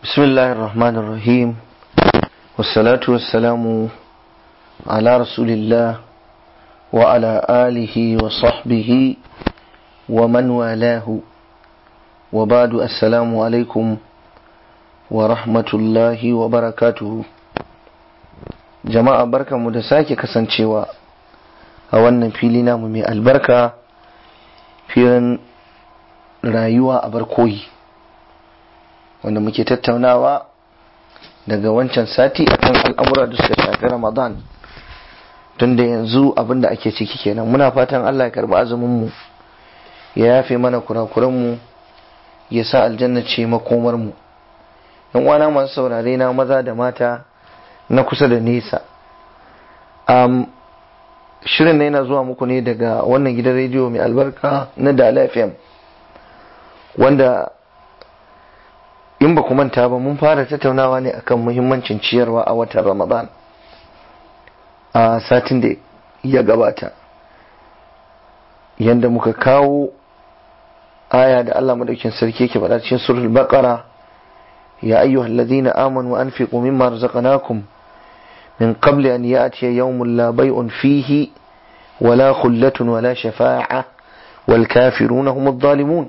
بسم الله الرحمن الرحيم والصلاة والسلام على رسول الله وعلى آله وصحبه ومن والاه وبعد السلام عليكم ورحمة الله وبركاته jama'a barkanmu da sake kasancewa a wannan fili namu mai albarka filin rayuwa a barkoyi wanda muke tattaunawa daga wancan sati akan al'amura da suka shafi ramadan tun da yanzu abin da ake ciki kenan muna fatan allah ya karbi azuminmu ya yafe mana kurakuranmu ya sa aljanna ce makomarmu yan uwana masu saurare na maza da mata na kusa da nesa um, shirin na yana zuwa muku ne daga wannan gidan rediyo mai albarka na Dala FM wanda in ba ku manta ba mun fara tattaunawa ne akan muhimmancin ciyarwa a watan Ramadan a satin da ya gabata yanda muka kawo aya da Allah madaukin sarki yake faɗa cikin surul baqara ya ayyuhal ladina amanu anfiqu mimma razaqnakum min qabli an ya'tiya yawmun la bay'un fihi ولا خلة ولا شفاعة والكافرون هم الظالمون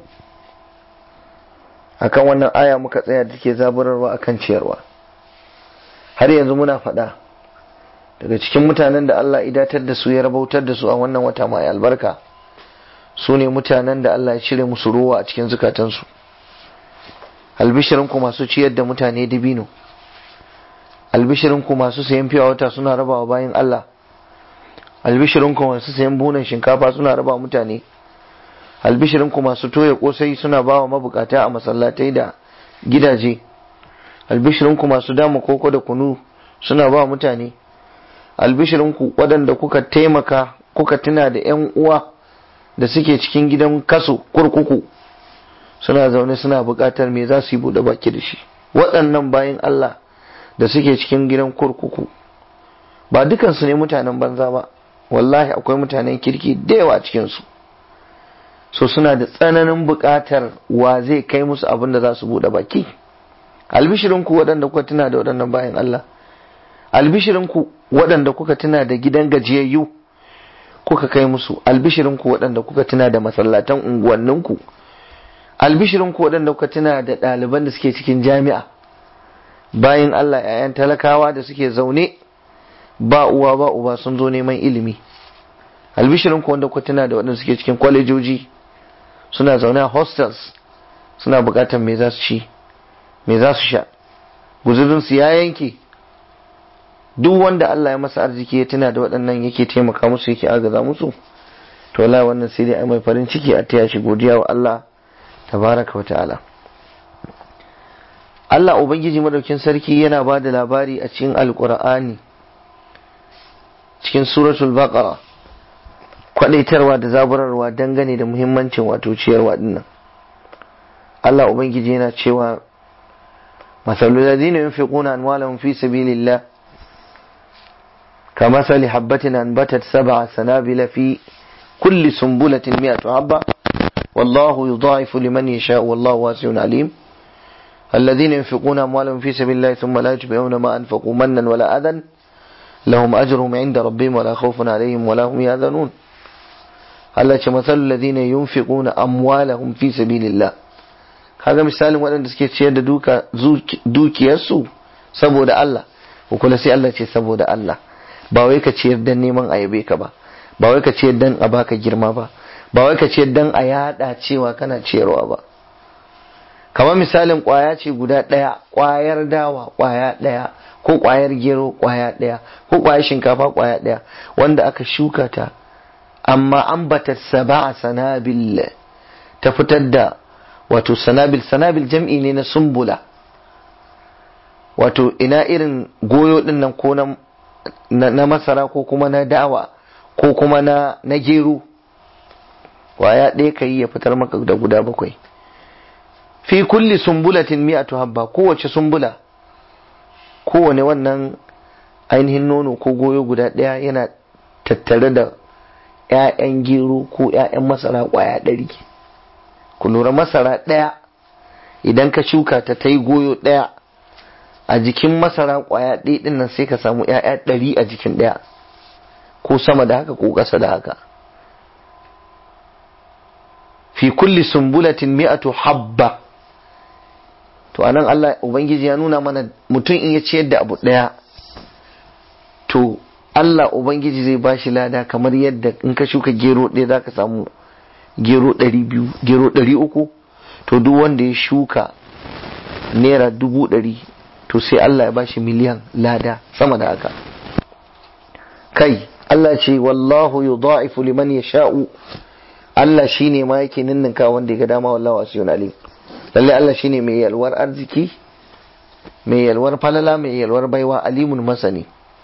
akan wannan aya muka tsaya da take zaburarwa akan ciyarwa har yanzu muna faɗa daga cikin mutanen da Allah idatar da su ya rabautar da su a wannan wata mai albarka su ne mutanen da Allah ya cire musu ruwa a cikin zukatansu albishirinku masu ciyar da mutane dibino albishirinku masu sayan fiya wata suna rabawa bayan Allah albishirinku masu sayan bunan shinkafa suna raba mutane albishirinku masu toya kosai suna bawa mabukata a masallatai da gidaje albishirinku masu dama koko da kunu suna ba mutane albishirinku waɗanda kuka taimaka kuka tuna da 'yan uwa da suke cikin gidan kaso kurkuku suna zaune suna buƙatar me za su yi buɗe baki da shi waɗannan bayan Allah da suke cikin gidan kurkuku ba dukansu ne mutanen banza ba wallahi akwai mutanen kirki da yawa a cikinsu so suna da tsananin buƙatar wa zai kai musu abin da za su buɗe baki albishirinku waɗanda kuka tuna da waɗannan bayan Allah albishirinku waɗanda kuka tuna da gidan gajiyayyu kuka kai musu albishirinku waɗanda kuka tuna da masallatan unguwanninku albishirinku waɗanda kuka tuna da ɗaliban da suke cikin jami'a bayan Allah 'ya'yan talakawa da suke zaune ba uwa ba uba sun zo neman ilimi albishirin ku wanda ku tuna da waɗanda suke cikin kwalejoji suna zaune a hostels suna buƙatar me za su ci me za su sha guzurin su ya yanke duk wanda Allah ya masa arziki ya tuna da waɗannan yake taimaka musu yake agaza musu to wallahi wannan sai dai ai mai farin ciki a taya shi godiya wa Allah tabaraka wa ta'ala Allah ubangiji madaukin sarki yana ba da labari a cikin alkur'ani cikin suratul baqara kwadaitarwa da zaburarwa dangane da muhimmancin wato ciyarwa dinnan Allah ubangiji yana cewa masalul ladina yunfiquna amwalahum fi sabilillah كمثل حبة أنبتت سبع سنابل في كل سنبلة مئة حبة والله يضاعف لمن يشاء والله واسع عليم الذين ينفقون أموالهم في سبيل الله ثم لا يتبعون ما أنفقوا منا ولا أذى لهم أجرهم عند ربهم ولا خوف عليهم ولا هم يحزنون Allah ce matsalul ladina yunfiquna amwalahum fi sabilillah kaga misalin waɗanda suke ciyar da duka dukiyarsu saboda Allah ko kula sai Allah ce saboda Allah ba wai ka ciyar dan neman ayabe ka ba ba wai ka ciyar dan a baka girma ba ba wai ka ciyar dan a yada cewa kana ciyarwa ba kamar misalin kwaya ce guda ɗaya kwayar dawa kwaya ɗaya ko kwayar gero kwaya ɗaya ko kwayar shinkafa kwaya ɗaya wanda aka shuka ta amma an bata saba sanabil ta fitar da wato sanabil sanabil jam'i ne na sumbula wato ina irin goyo din nan ko na, na, masara ko kuma na dawa ko kuma na, na gero kwaya ɗaya ka yi ya fitar maka da guda bakwai fi kulli sumbulatin mi'atu habba kowace sumbula kowane wannan ainihin nono ko goyo guda ɗaya yana tattare da ‘ya'yan gero ko ‘ya'yan masara ƙwaya ɗari ku lura masara ɗaya idan ka shuka ta ta yi goyo ɗaya a jikin masara kwaya ɗaya ɗin nan sai ka samu ‘ya'ya ɗari a jikin ɗaya ko sama da haka ko ƙasa da haka fi kulli sumbulatin mi'atu habba to anan Allah ubangiji ya nuna mana mutum in ya ciyar da abu ɗaya to Allah ubangiji zai bashi lada kamar yadda in ka shuka gero ɗaya za ka samu gero ɗari biyu gero ɗari uku to duk wanda ya shuka naira dubu ɗari to sai Allah ya bashi miliyan lada sama da haka kai Allah ce wallahu yudha'ifu liman yasha'u Allah shine ma yake ninninka wanda ya ga dama wallahu wasiyun alim lalle Allah shine mai yalwar arziki mai yalwar falala mai yalwar baiwa alimun masani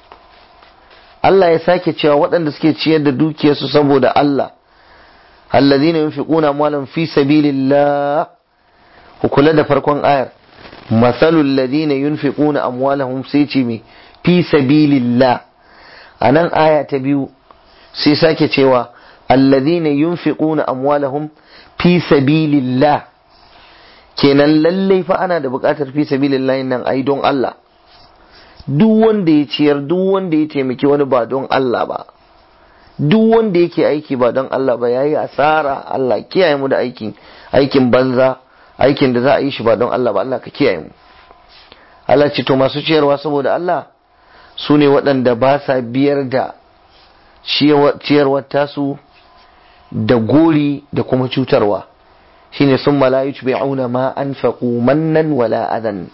Allah ya sake cewa waɗanda suke ciyar da dukiyarsu saboda Allah alladhina yunfiquna amwalan fi sabilillah ku kula da farkon ayar masalul ladina yunfiquna amwalahum sai ce me fi sabilillah anan aya ta biyu sai sake cewa alladhina yunfiquna amwalahum fi sabilillah kenan lallai fa ana da buƙatar fi sabilillah nan ai don Allah duk wanda ya ciyar duk wanda ya taimaki wani ba don Allah ba duk wanda yake aiki ba don Allah ba yayi asara Allah kiyaye mu da aikin aikin banza aikin da za a yi shi ba don Allah ba Allah ka kiyaye mu Allah ce to masu ciyarwa saboda Allah su ne waɗanda ba sa biyar da ciyarwar tasu da gori da kuma cutarwa shine sun malayu bi'auna ma anfaqu mannan wala adan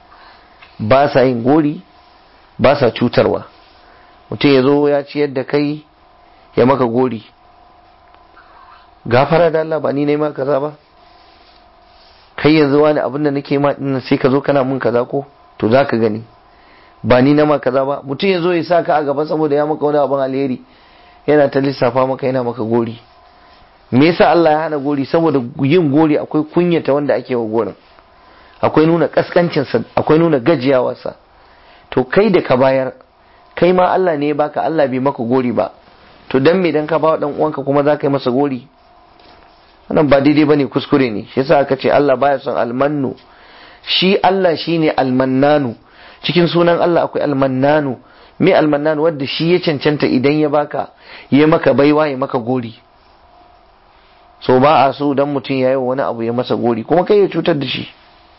ba sa yin gori ba sa cutarwa mutum ya zo ya ciyar da kai ya maka gori gafara da Allah ba ni ne ma kaza ba kai yanzu wani abin da nake ma dinnan sai ka zo kana mun kaza ko to za ka gani ba ni na ma kaza ba mutum ya zo ya sa ka a gaba saboda ya maka wani abin alheri yana ta lissafa maka yana maka gori me yasa Allah ya hana gori saboda yin gori akwai kunyata wanda ake wa gorin akwai nuna kaskancinsa akwai nuna gajiyawarsa to kai da ka bayar kai ma Allah ne ya baka Allah bai maka gori ba to dan me dan ka ba dan uwanka kuma za ka yi masa gori wannan ba daidai bane kuskure ne shi yasa aka ce Allah baya son almannu shi Allah shine almannanu cikin sunan Allah akwai almannanu me almannanu wanda shi ya cancanta idan ya baka ya maka baiwa ya maka gori so ba a so dan mutum ya yi wani abu ya masa gori kuma kai ya cutar da shi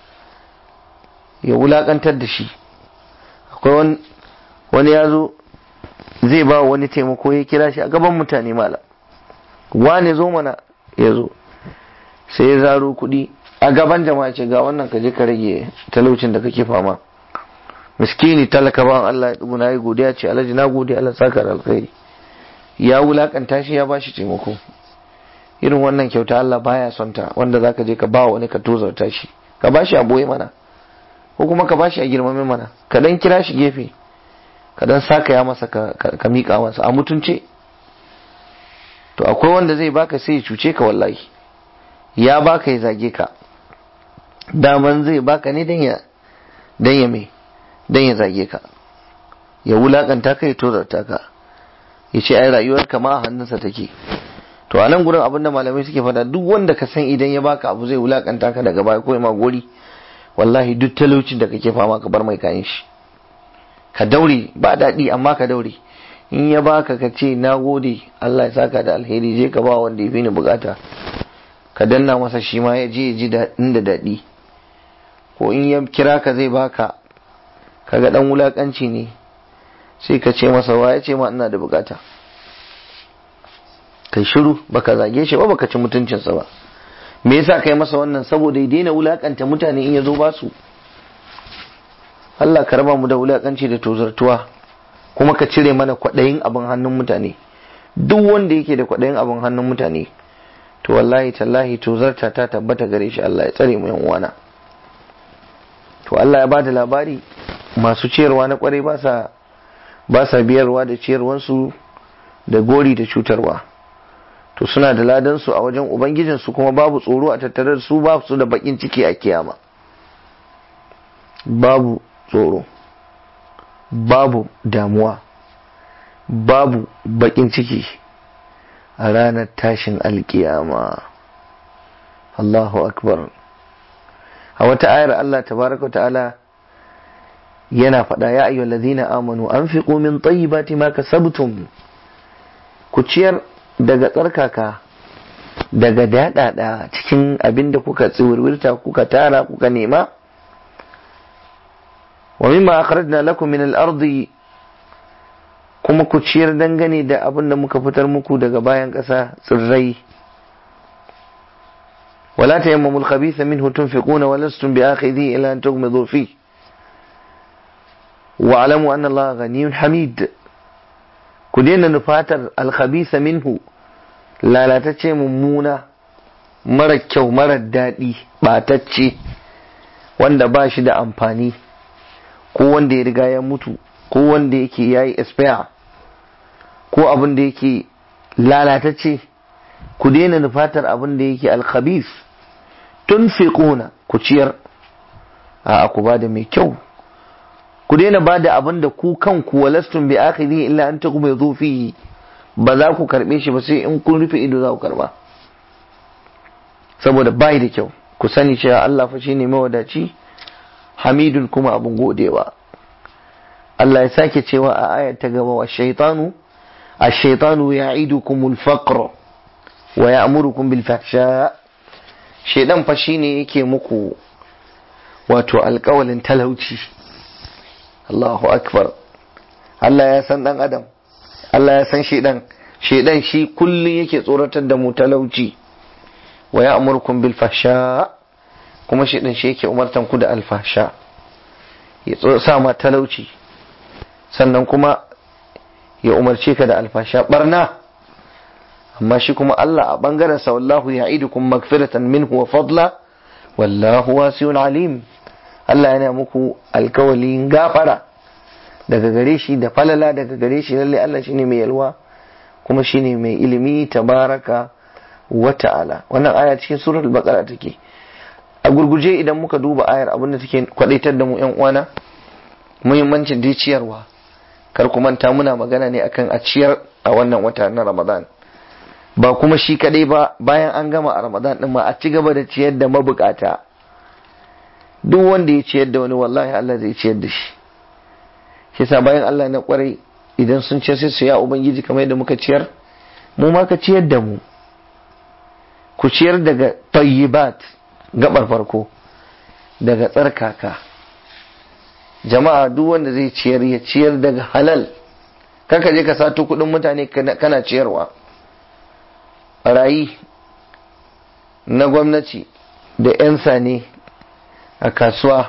ya wulakantar da shi akwai wani ya zo zai ba wani taimako ya kira shi a gaban mutane mala wane zo mana ya zo sai ya zaro kuɗi a gaban jama'a ce ga wannan ka je ka rage talaucin da kake fama miskini talaka ba Allah ya dubu na yi godiya ce alhaji na gode Allah saka da alkhairi ya wulakanta shi ya bashi taimako irin wannan kyauta Allah baya son ta wanda zaka je ka ba wani ka tozarta shi ka bashi a boye mana ko kuma ka bashi a girmame mana ka dan kira shi gefe ka dan saka ya masa ka, ka, mika masa a mutunce to akwai wanda zai baka sai ya cuce ka wallahi ya baka ya zage ka daman zai baka ne dan ya dan ya me dan ya zage ka ya wulakanta ka ya tozarta ka ya ce ai rayuwar ka ma a hannunsa take to a nan gurin abin da malamai suke faɗa duk wanda ka san idan ya baka abu zai wulakanta ka daga baya ko ya ma gori wallahi duk talaucin da kake fama ka bar mai kayan shi ka daure ba daɗi amma ka daure in ya baka ka ce na gode Allah ya saka da alheri je ka ba wanda ya fi ni bukata ka danna masa shi ma ya je ya ji inda daɗi ko in ya kira ka zai baka kaga dan wulakanci ne sai ka ce masa wa ya ce ma ina da bukata kai shiru baka zage shi ba baka ci mutuncinsa ba me yasa kai masa wannan saboda ya daina wulakanta mutane in ya zo ba su Allah ka raba mu da wulakanci da tozartuwa kuma ka cire mana kwaɗayin abin hannun mutane duk wanda yake da kwaɗayin abin hannun mutane to wallahi tallahi tozarta ta tabbata gare shi Allah ya tsare mu yan uwana to Allah ya bada labari masu ciyarwa na kwarai ba sa ba sa biyarwa da ciyarwansu da gori da cutarwa to suna da ladan su a wajen ubangijin su kuma babu tsoro a tattare da su ba su da bakin ciki a kiyama babu tsoro babu damuwa babu bakin ciki a ranar tashin alkiyama Allahu akbar a wata ayar Allah tabaraka ta'ala yana faɗa ya ayyuhal ladina amanu anfiqu min tayyibati ma kasabtum ku ciyar daga tsarkaka daga daɗaɗa cikin abin da kuka tsiwirwirta kuka tara kuka nema wa mimma akhrajna lakum min al-ardi kuma ku ciyar dangane da abin da muka fitar muku daga bayan ƙasa tsirrai ولا تيمموا الخبيث منه تنفقون ولستم بآخذيه إلا أن تغمضوا فيه واعلموا أن الله غني حميد كدين نفاتر الخبيث منه لا لا تتشي ممونة mara kyau mara daɗi ɓatacce wanda ba shi da amfani ko wanda ya riga ya mutu ko wanda yake ya yi expire ko abin da yake lalatacce ku daina nufatar abin da yake alkhabis tun fiƙuna ku ciyar a ku ba da mai kyau ku daina ba da abin da ku kanku walastun bi akhiri illa an taku mai zofi ba za ku karɓe shi ba sai in kun rufe ido za ku karɓa saboda bai da kyau ku sani cewa Allah fa shine mawadaci hamidun kuma abin godewa Allah ya sake cewa a ayar ta gaba wa shaitanu الشيطان يعيدكم الفقر ويأمركم بالفحشاء shedan fa shine yake muku wato alƙawalin talauci Allahu akbar Allah ya san dan adam Allah ya san shedan shedan shi kullun yake tsoratar da mu talauci wa ya'murukum bil fahsha kuma shedan shi yake umartan ku da alfasha ya sa ma talauci sannan kuma ya umarce ka da alfasha barna amma shi kuma Allah a bangaren sa wallahu ya'idukum magfiratan minhu wa fadla wallahu wasi'un alim Allah yana muku alkawalin gafara daga gare shi da falala daga gare shi lalle Allah shine mai yalwa kuma shine mai ilimi tabaraka wa ta'ala wannan aya cikin suratul baqara take a gurguje idan muka duba ayar abinda take kwadaitar da mu yan uwana muhimmancin dai ciyarwa kar ku manta muna magana ne akan a ciyar a wannan wata na Ramadan ba kuma shi kadai ba bayan an gama a Ramadan din ma a ci gaba da ciyar da mabukata duk wanda ya ciyar da wani wallahi Allah zai ciyar da shi shi sa bayan Allah na kwarai idan sun ce sai su ya ubangiji kamar yadda muka ciyar mu ma ka ciyar da mu ku ciyar daga tayyibat gabar farko daga tsarkaka jama'a duk wanda zai ciyar ya ciyar daga halal kaka je ka sato kudin mutane kana ciyarwa barayi na gwamnati da 'yan sane a kasuwa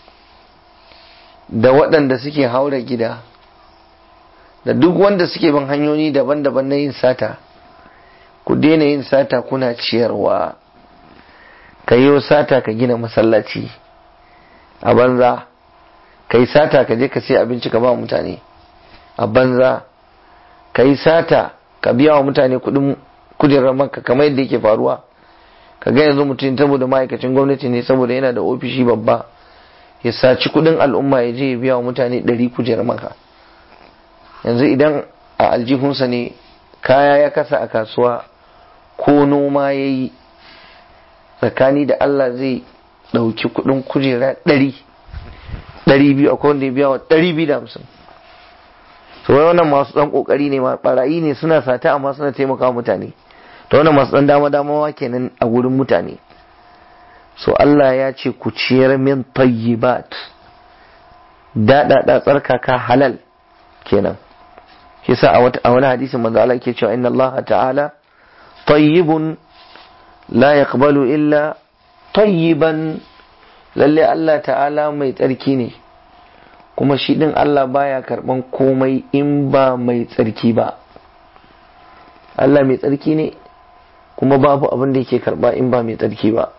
da waɗanda suke haura gida da duk wanda suke bin hanyoyi daban-daban na yin sata ku daina yin sata kuna ciyarwa ka yi sata ka gina masallaci a banza ka yi sata ka je ka sai abinci ka ba mutane a banza ka yi sata ka biya wa mutane kudin kujerar maka kamar yadda yake faruwa ka ga yanzu mutum saboda ma'aikacin gwamnati ne saboda yana da ofishi babba ya saci kudin al'umma ya je ya biya wa mutane ɗari kujerar maka yanzu idan a aljihunsa ne kaya ya kasa a kasuwa ko noma ya yi tsakani da Allah zai ɗauki kudin kujera ɗari ɗari biyu akwai wanda ya biya wa ɗari biyu da hamsin to wai wannan masu ɗan ƙoƙari ne ma ɓarayi ne suna sata amma suna taimaka mutane to wannan masu ɗan dama damawa kenan a wurin mutane so Allah ya ce ku ciyar min tayyibat daɗaɗa tsarkaka halal kenan shi sa a wani hadisin manzo Allah ke cewa inna Allah ta'ala tayyibun la yaqbalu illa tayyiban lalle Allah ta'ala mai tsarki ne kuma shi din Allah baya karban komai in ba mai tsarki ba Allah mai tsarki ne kuma babu abin da yake karba in ba mai tsarki ba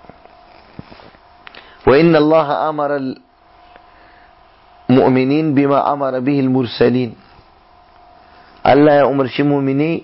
wa inna Allah amara mu'minin bima amara bihi mursalin Allah ya umarci mumini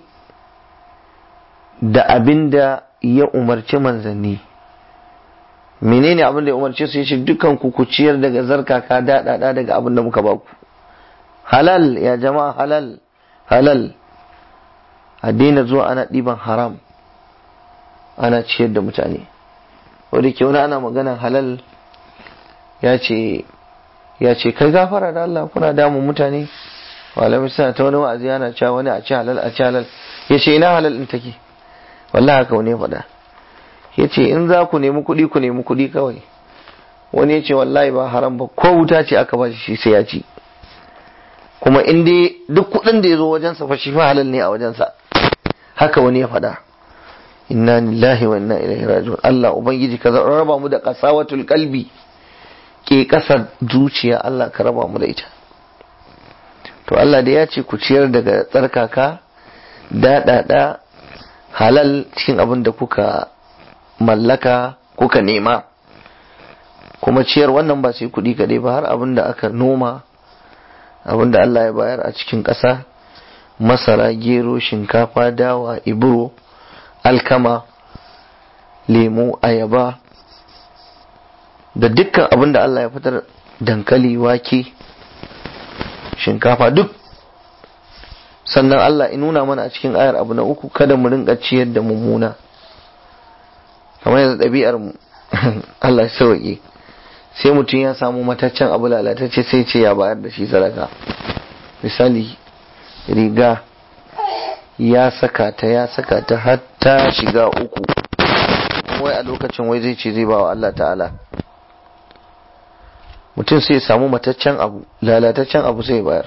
da abin da ya umarci manzanni menene abin da ya umarce su yace dukan ku ku ciyar daga zarkaka daɗaɗa daga abin da muka baku halal ya jama'a halal halal a daina zuwa ana ɗiban haram ana ciyar da mutane wadda ke wani ana maganan halal ya ce ya ce kai gafara da Allah kuna damun mutane malamai suna ta wani wa'azi yana cewa wani a ci halal a ci halal ya ce ina halal din take wallahi haka wani faɗa ya ce in za ku nemi kuɗi ku nemi kuɗi kawai wani ya ce wallahi ba haram ba ko wuta ce aka ba shi sai ya ci kuma in dai duk kuɗin da ya zo wajensa fa shi fa halal ne a wajensa haka wani ya faɗa inna lillahi wa inna ilaihi raji'un Allah ubangiji ka raba mu da qasawatul qalbi ke kasar zuciya Allah ka raba mu da ita to Allah da ya ce ku ciyar daga tsarkaka daɗaɗa halal cikin abin da kuka mallaka kuka nema kuma ciyar wannan ba sai kuɗi kaɗai ba har abin da aka noma abin da Allah ya bayar a cikin ƙasa masara gero shinkafa dawa iburo alkama lemu ayaba da dukkan abin da Allah ya fitar dankali wake shinkafa duk sannan Allah in nuna mana a cikin ayar abu na uku kada mu rinka ciyar da mummuna kamar yanzu ɗabi'ar mu Allah ya sauke sai mutum ya samu mataccen abu lalatacce sai ce ya bayar da shi sadaka misali riga ya saka ta ya saka ta har ta shiga uku wai a lokacin wai zai ce zai ba wa Allah ta'ala mutum sai ya samu mataccen abu lalataccen abu sai bayar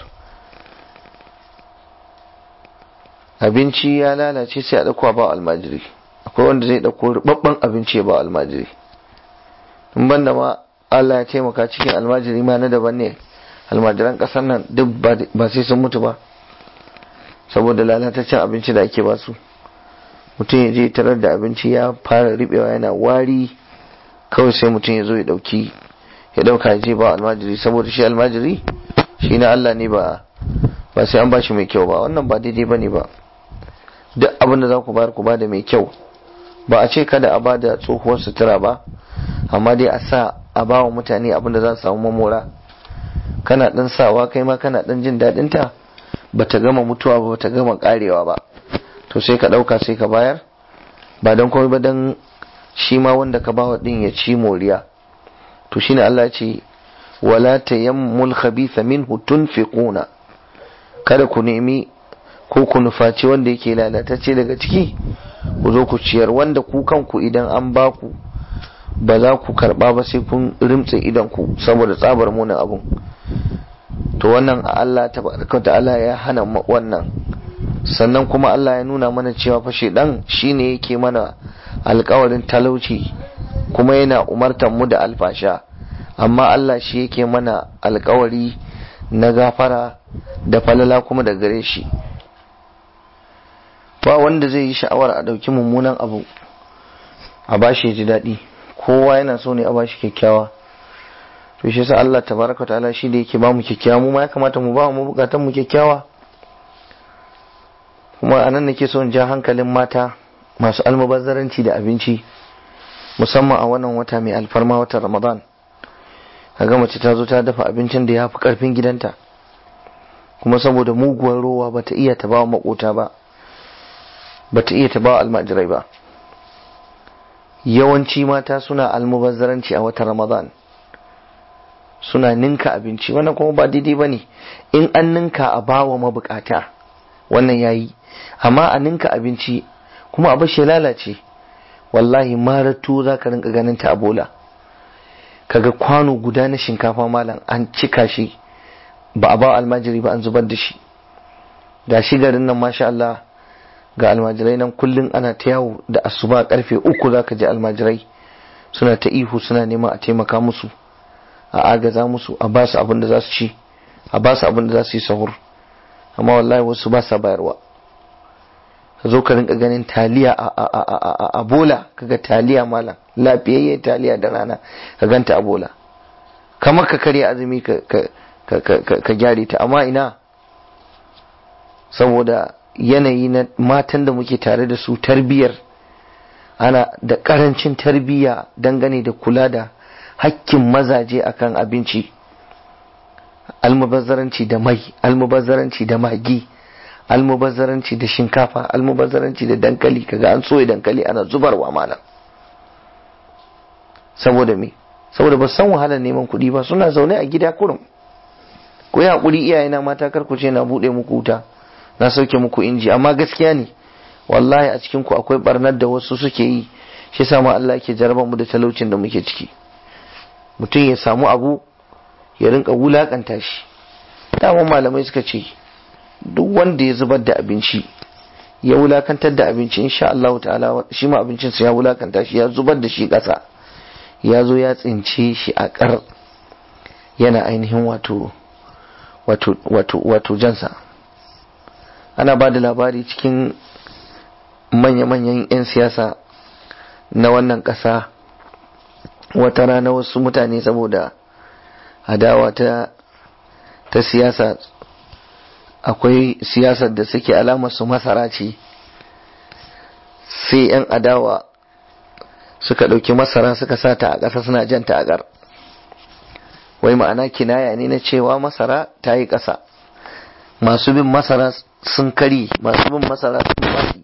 abinci ya lalace sai a ɗauko ba almajiri akwai wanda zai ɗauko rubabban abinci ya ba almajiri in banda ma Allah ya taimaka cikin almajiri ma na daban ne almajiran ƙasar nan duk ba sai sun mutu ba saboda lalataccen abinci da ake basu mutum ya je tarar da abinci ya fara riɓewa yana wari kawai sai mutum ya zo ya ɗauki ya dauka ya je ba almajiri saboda shi almajiri shi na Allah ne ba ba sai an ba shi mai kyau ba wannan ba daidai ba ne ba duk abin da za ku bayar ku bada mai kyau ba a ce kada a ba da tsohuwar sutura ba amma dai a sa a ba wa mutane abin da za su samu mamora kana dan sawa kai ma kana dan jin daɗin ta ba ta gama mutuwa ba ta gama karewa ba to sai ka ɗauka sai ka bayar ba don komai ba don shi ma wanda ka bawa din ya ci moriya to shine Allah ce wala tayammul khabitha minhu tunfiquna kada ku nemi ko ku nufaci wanda yake lalatacce daga ciki ku zo ku ciyar wanda ku kanku idan an ba ku ba za ku karba ba sai kun rimtse idan ku saboda tsabar munin abun to wannan Allah tabaraka ta'ala ya hana wannan sannan kuma Allah ya nuna mana cewa fa shedan shine yake mana alkawarin talauci kuma yana umartar mu da alfasha amma Allah shi yake mana alkawari na gafara da falala kuma da gare shi ba wanda zai yi sha'awar a ɗauki mummunan abu a bashi ya ji daɗi kowa yana so ne a bashi kyakkyawa to shi yasa Allah tabaraka ta'ala shi da yake ba mu kyakkyawa mu ma ya kamata mu ba mu bukatan mu kyakkyawa kuma anan nake so in ja hankalin mata masu almubazzaranci da abinci musamman a wannan wata mai alfarma watan ramadan kaga mace ta zo ta dafa abincin da ya fi karfin gidanta kuma saboda muguwar rowa bata iya ta bawa makota ba bata iya ta bawa almajirai ba yawanci mata suna almubazzaranci a watan ramadan suna ninka abinci wannan kuma ba daidai ba ne in an ninka a bawa mabukata wannan yayi amma a ninka abinci kuma a bashi lalace wallahi maratu za ka rinka ganin ta a bola kaga kwano guda na shinkafa malam an cika shi ba a ba almajiri ba an zubar da shi ga shi garin nan masha Allah ga almajirai nan kullum ana ta yawo da asuba karfe uku za ka je almajirai suna ta ihu suna nema a taimaka musu a agaza musu a ba su abin da za su ci a ba su abin da za su yi sahur amma wallahi wasu ba sa bayarwa ka zo ka rinka ganin taliya a bola kaga taliya malam lafiyayye taliya da rana ka ganta a bola kamar ka karya azumi ka gyare ta amma ina saboda yanayi na matan da muke tare da su tarbiyar ana da karancin tarbiyya dangane da kula da hakkin mazaje akan abinci almubazzaranci da mai almubazzaranci da magi almubazzaranci da shinkafa almubazzaranci da dankali kaga an soya dankali ana zubarwa malam saboda me saboda ba san wahalar neman kuɗi ba suna zaune a gida kurum ku yi haƙuri iyayena mata kar ku ce na buɗe muku wuta na sauke muku inji amma gaskiya ne wallahi a cikin ku akwai barnar da wasu suke yi shi yasa ma Allah yake jarabar mu da talaucin da muke ciki mutum ya samu abu ya rinka wulakanta shi dama malamai suka ce duk wanda ya zubar da abinci ya wulakantar da abinci insha Allah ta'ala shi ma abincin sa ya wulakanta shi ya zubar da shi ƙasa ya zo ya tsince shi a ƙar yana ainihin wato wato wato wato jansa ana ba da labari cikin manya-manyan 'yan siyasa na wannan ƙasa wata rana wasu mutane saboda adawa ta ta siyasa akwai siyasar da suke alamar su masara ce sai 'yan adawa suka ɗauki masara suka sata a ƙasa suna janta a ƙar wai ma'ana kinaya ne na cewa masara ta yi ƙasa masu bin masara sun kari masu bin masara sun faɗi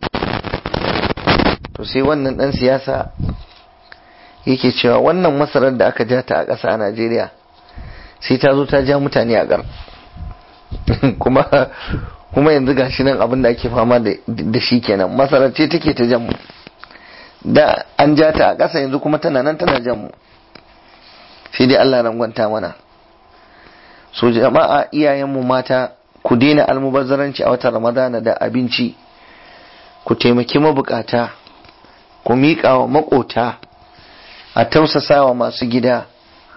to sai wannan ɗan siyasa yake cewa wannan masarar da aka ja ta a ƙasa a najeriya sai ta zo ta ja mutane a ƙar kuma kuma yanzu gashi nan abin da ake fama da shi kenan masarar ce take ta jan mu da an ja ta a ƙasa yanzu kuma tana nan tana jan mu sai dai Allah rangwanta mana so jama'a iyayenmu mata ku daina almubazzaranci a watan ramadana da abinci ku taimaki mabukata ku miƙa wa maƙota a tausasa wa masu gida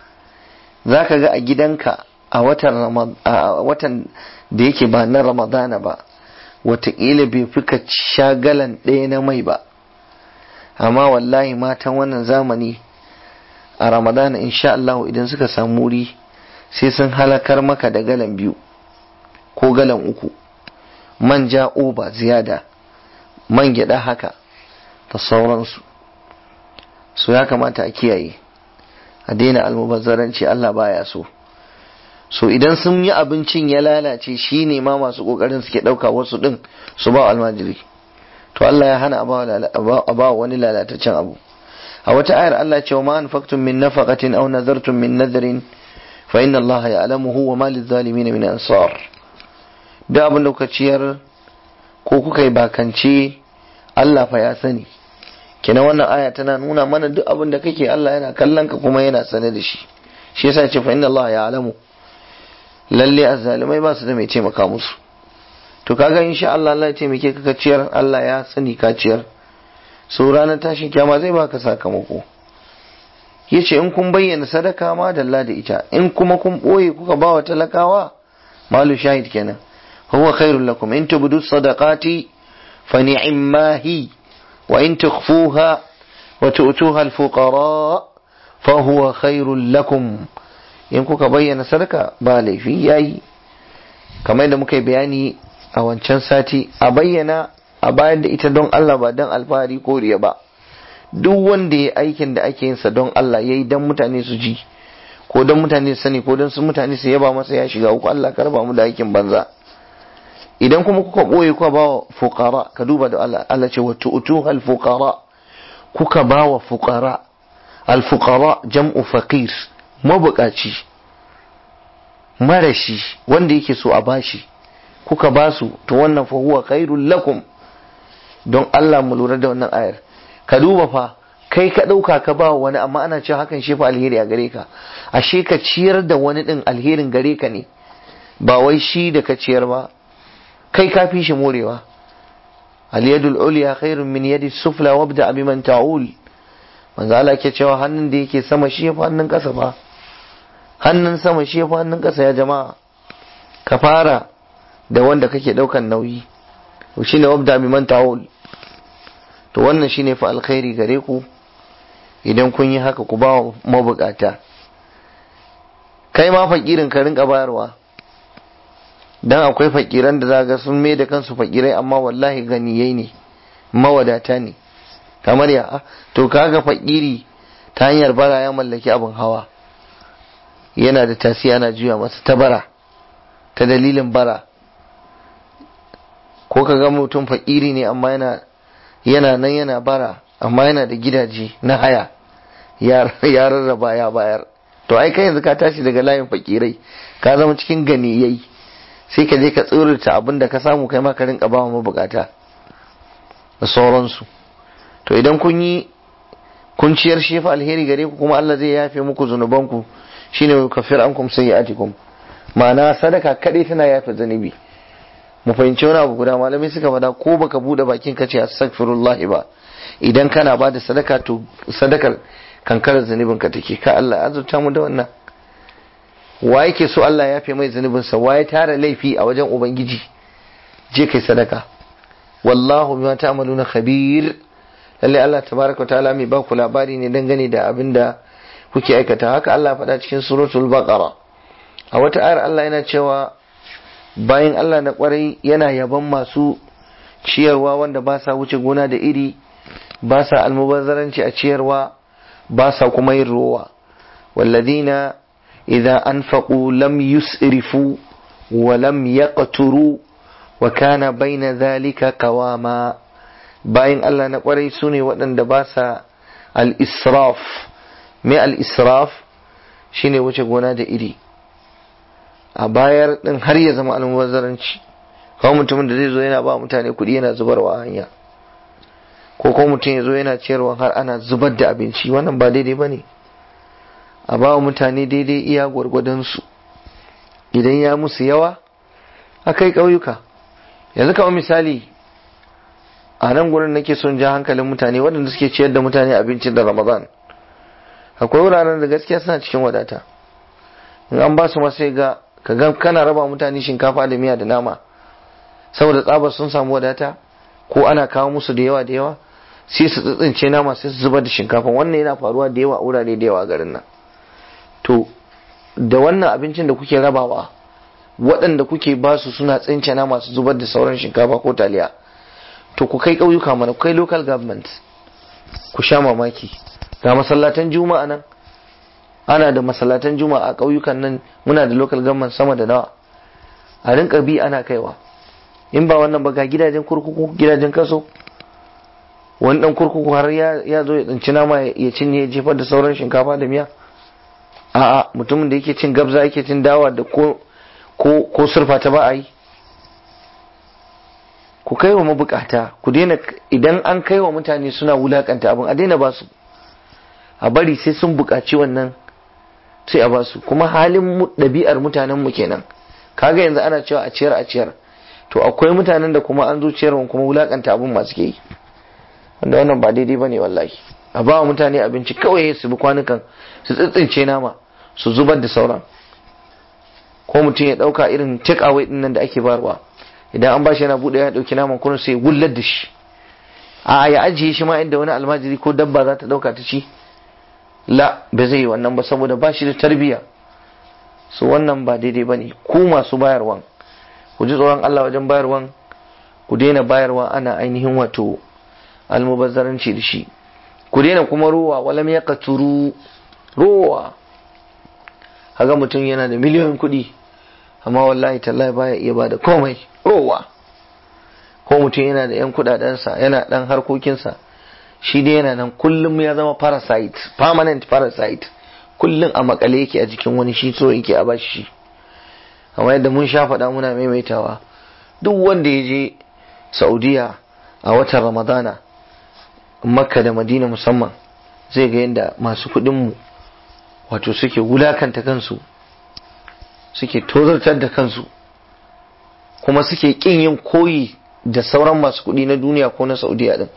za ka ga a gidanka a watan da yake ba na ramadana ba wataƙila bai fi ka shagalan ɗaya na mai ba amma wallahi matan wannan zamani a ramadana insha Allah idan suka samu wuri sai sun halakar maka da galan biyu ko galan uku manja oba ziyada man gyada haka da sauransu su ya kamata a kiyaye a daina almubazzaranci Allah baya so so idan sun yi abincin ya lalace shi ne ma masu kokarin suke ɗauka wasu ɗin su ba almajiri to Allah ya hana a ba wani lalataccen abu a wata ayar Allah ce wa ma anfaqtum min nafaqatin aw nazartum min nadrin fa inna Allah ya'lamuhu wa ma lizalimin min ansar da abin da kuka ciyar ko kuka yi bakance Allah fa ya sani kina wannan aya tana nuna mana duk abin da kake Allah yana kallon ka kuma yana sane da shi shi yasa ce fa inna Allah ya'lamu lalle azzalimai ba su da mai taimaka musu to kaga insha Allah Allah ya taimake ka ciyar Allah ya sani ka ciyar so ranar tashin kyama zai baka sakamako yace in kun bayyana sadaka ma dalla da ita in kuma kun boye kuka ba wa talakawa malu shahid kenan huwa khairul lakum in tubdu sadaqati fa ni'ma hi wa in tukhfuha wa tu'tuha al-fuqara fa huwa khairul lakum in kuka bayyana sadaka ba laifi yayi kamar da muka yi bayani a wancan sati a bayyana a bayar da ita don Allah ba don alfahari ko riya ba duk wanda ya aikin da ake yinsa don Allah ya yi don mutane su ji ko don mutane su sani ko don su mutane su yaba masa ya shiga uku Allah ka raba mu da aikin banza idan kuma kuka boye kuka ba wa fuqara ka duba da Allah Allah ce wa tu'tuha al fuqara kuka ba wa fuqara al fuqara jam'u faqir mabukaci marashi wanda yake so a bashi kuka ba su to wannan fa huwa khairul lakum don Allah mu lura da wannan ayar ka duba fa kai ka ɗauka ka ba wani amma ana cewa hakan shi fa alheri a gare ka ashe ka ciyar da wani ɗin alherin gare ka ne ba wai shi da ka ciyar ba kai ka fi shi morewa aliyadul uliya khairun min yadi sufla wabda bi man ta'ul manzo Allah ke cewa hannun da yake sama shi ya fi hannun ƙasa ba hannun sama shi ya fi hannun ƙasa ya jama'a ka fara da wanda kake ɗaukan nauyi shine wabda bi man ta'ul to wannan shine fa alkhairi gare ku idan kun yi haka ku ba mabukata kai ma fakirin ka rinka bayarwa dan akwai fakiran da zaga sun mai da kansu fakirai amma wallahi ganiyai ne mawadata ne kamar ya to kaga fakiri ta hanyar bara ya mallaki abin hawa yana da tasi ana juya masa ta bara ta dalilin bara ko ka ga mutum fakiri ne amma yana yana nan yana bara amma yana da gidaje na haya ya rarraba ya bayar to ai kai yanzu ka tashi daga layin fakirai ka zama cikin ganiyai sai ka je ka tsorata abin da ka samu kai ma ka rinka ba wa mabukata da sauransu to idan kun yi kun ciyar shi fa alheri gare ku kuma Allah zai yafe muku zunubanku shine kafir ankum sayyi'atikum ma'ana sadaka kadai tana yafe zunubi mu fahimci wani abu guda malamai suka faɗa ko baka bude bakin ka ce astaghfirullah ba idan kana ba da sadaka to sadakar kankarar zunubin ka take ka Allah azurta mu da wannan wa yake so Allah ya fi mai zunubin sa wa ya tara laifi a wajen ubangiji je kai sadaka wallahu bima ta'maluna khabir lalle Allah tabaraka ta'ala mai ba ku labari ne dangane da abin da kuke aikata haka Allah faɗa cikin suratul baqara a wata ayar Allah yana cewa bayan Allah na kwarai yana yaban masu ciyarwa wanda ba sa wuce gona da iri ba sa almubazzaranci a ciyarwa ba sa kuma yin rowa walladina idza anfaqu lam yusrifu wa lam yaqturu wa kana baina dhalika qawama bayan Allah na kwarai sune waɗanda ba sa al-israf me al-israf shine wuce gona da iri a bayar din har ya zama almubazzaranci kawai mutumin da zai zo yana ba mutane kuɗi yana zubarwa a hanya ko kuma mutum ya zo yana ciyarwa har ana zubar da abinci wannan ba daidai ba ne a ba wa mutane daidai iya gwargwadonsu idan ya musu yawa a kai ƙauyuka yanzu kawai misali a nan gurin nake son ja hankalin mutane waɗanda suke ciyar da mutane abincin da ramadan akwai wuraren da gaskiya suna cikin wadata in an ba su sai ga ka ga kana raba mutane shinkafa da miya da nama saboda tsabar sun samu wadata ko ana kawo musu da yawa da yawa sai su tsitsince nama sai su zubar da shinkafa wannan yana faruwa da yawa a wurare da yawa a garin nan to da wannan abincin da kuke rabawa waɗanda kuke ba su suna tsince nama su zubar da sauran shinkafa ko taliya to ku kai ƙauyuka mana ku kai local government ku sha mamaki ga masallatan juma'a nan ana da masallatan juma'a a ƙauyukan nan muna da local government sama da nawa a rinka bi ana kaiwa in ba wannan ba ga gidajen kurkuku gidajen kaso wani dan kurkuku har ya zo ya tsinci nama ya cinye ya jefar da sauran shinkafa da miya a'a mutumin da yake cin gabza yake cin dawa da ko ko ko surfa ta ba a yi ku kai wa mabukata ku daina idan an kai wa mutane suna wulakanta abin a daina basu a bari sai sun buƙaci wannan sai a basu kuma halin ɗabi'ar mutanen mu kenan kaga yanzu ana cewa a ciyar a ciyar to akwai mutanen da kuma an zo ciyarwa kuma wulakanta abin masu ke yi wanda wannan ba daidai bane wallahi a ba mutane abinci kawai su bi kwanukan su tsitsince nama su zubar da sauran ko mutum ya dauka irin take away din nan da ake barwa idan an bashi yana bude ya dauki naman kuma sai gullar da shi a ya ajiye shi ma inda wani almajiri ko dabba za ta dauka ta ci la ba zai yi wannan ba saboda ba shi da tarbiya su wannan ba daidai bane ku masu bayarwan ku ji tsoron Allah wajen bayarwan ku daina bayarwa ana ainihin wato almubazzaranci da shi ku daina kuma ruwa walam ya katuru ruwa haga mutum yana da miliyoyin kuɗi amma wallahi tallahi baya iya bada komai ruwa ko mutum yana da yan kuɗaɗensa yana ɗan harkokinsa shi dai yana nan kullum ya zama parasite permanent parasite kullum a makale yake a jikin wani shi so yake a bashi shi amma yadda mun sha faɗa muna maimaitawa duk wanda ya je saudiya a watan ramadana makka da madina musamman zai ga yadda masu kuɗinmu wato suke wulakanta kansu suke tozartar da kansu kuma suke ƙin yin koyi da sauran masu kuɗi na duniya ko na saudiya din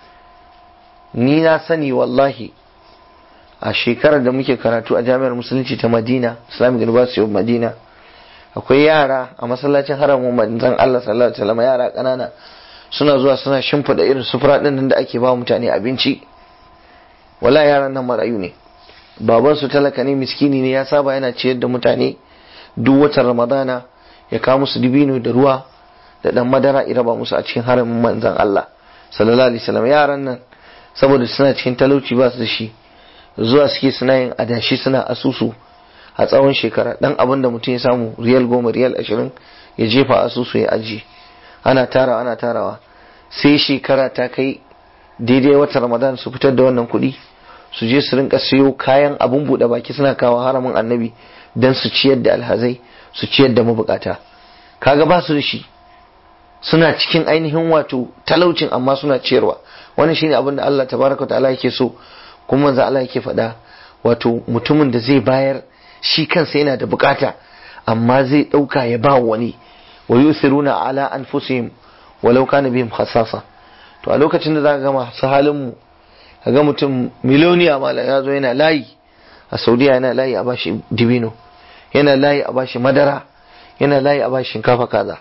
ni na sani wallahi a shekarar da muke karatu a jami'ar musulunci ta madina islamic university of madina akwai yara a masallacin haramun manzon Allah sallallahu alaihi wasallam yara kanana suna zuwa suna shimfida irin sufura din da ake ba mutane abinci wala yaran nan marayu ne baban su talaka ne miskini ne ya saba yana ciyar da mutane duk watan ramadana ya kawo musu dibino da ruwa da dan madara ya raba musu a cikin haramin manzon Allah sallallahu alaihi wasallam yaran nan saboda suna cikin talauci ba su da shi zuwa suke suna yin adashi suna asusu a tsawon shekara dan abin da mutum ya samu riyal goma riyal ashirin ya jefa asusu ya aji ana tarawa ana tarawa sai shekara ta kai daidai watan ramadan su fitar da wannan kuɗi su je su rinka siyo kayan abun buɗe baki suna kawo haramin annabi don su ciyar da alhazai su ciyar da mabukata kaga ba su da shi suna cikin ainihin wato talaucin amma suna ciyarwa wannan shine abin da Allah tabaraka ta'ala yake so kuma manzo Allah yake faɗa wato mutumin da zai bayar shi kansa yana da bukata amma zai ɗauka ya ba wani wa yusiruna ala anfusihim walau kana bihim khasasa to a lokacin da zaka ga masu halin mu kaga mutum miliyoniya mala ya zo yana layi a Saudiya yana layi a bashi dibino yana layi a bashi madara yana layi a bashi shinkafa kaza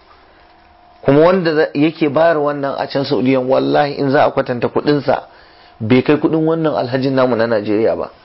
kuma wanda yake bayar wannan a can Saudiyan wallahi in za a kwatanta kuɗinsa bai kai kuɗin wannan alhajin namu na Najeriya ba